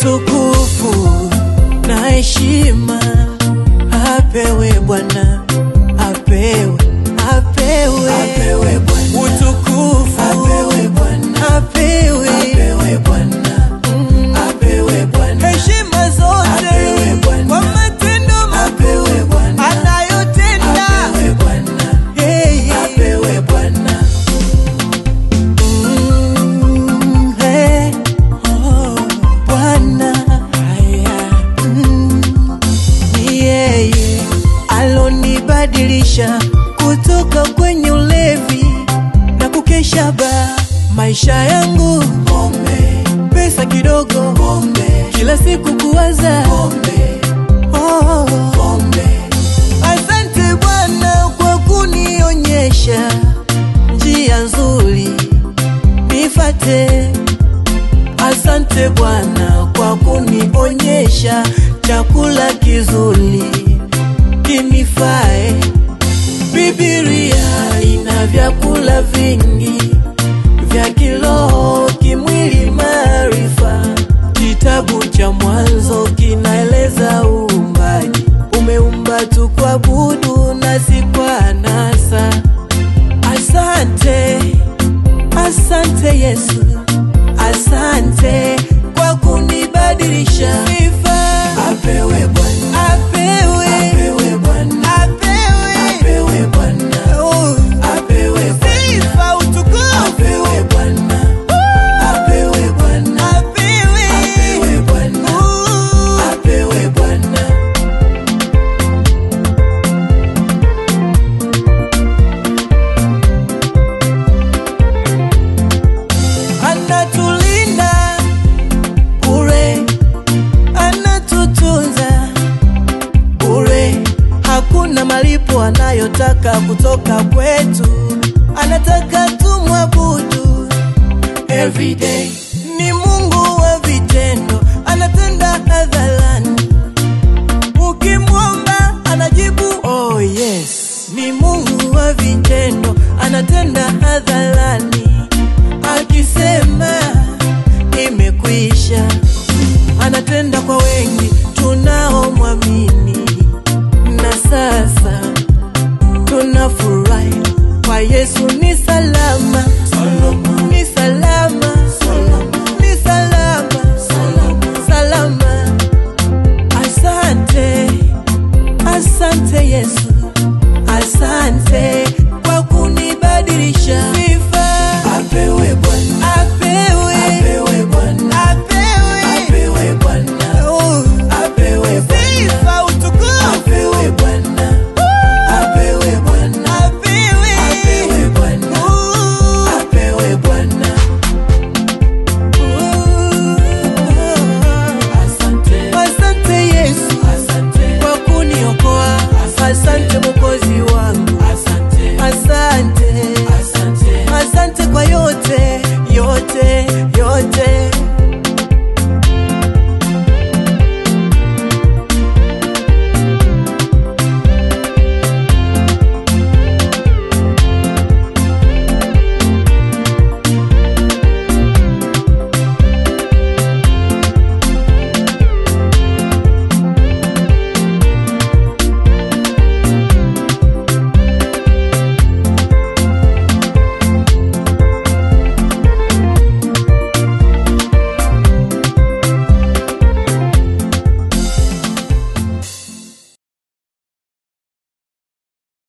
utukufu na heshima apewe Bwana, apewe, apewe, Apewe Bwana. utukufu Apewe Bwana. apewe, Apewe Bwana. Apewe Bwana. heshima zote Apewe Bwana. kwa matendo Apewe makuu Bwana. anayotenda. Apewe Bwana. Hey, yeah. Apewe Bwana. Mm, hey, oh, Bwana Mm, ni yeye alonibadilisha kutoka kwenye ulevi na kukesha ba maisha yangu Pombe. pesa kidogo Pombe. kila siku kuwaza Pombe. oh, Pombe. Asante Bwana kwa kunionyesha njia nzuri nifate. Asante Bwana kwa kunionyesha chakula kizuri kinifae. Biblia ina vyakula vingi vya kiroho, kimwili, maarifa. Kitabu cha Mwanzo kinaeleza uumbaji, umeumba tu kuabudu na si kwa anasa. Asante, asante Yesu, asante kwa kunibadilisha. Sifa Apewe Bwana. apewe, Apewe Bwana. apewe, Apewe Bwana. Oh, Apewe Bwana. sifa utukufu Apewe Bwana. Apewe Bwana. apewe, Apewe Bwana. Oh. Apewe Bwana. anatulinda bure, anatutunza bure, hakuna malipo anayotaka kutoka kwetu, anataka tumwabudu every day. Ni Mungu wa vitendo, anatenda hadharani, ukimwomba anajibu oh yes. Ni Mungu wa vitendo, anatenda hadharani, akisema imekwisha, anatenda kwa wengi tunaomwamini, na sasa tunafurahi kwa Yesu ni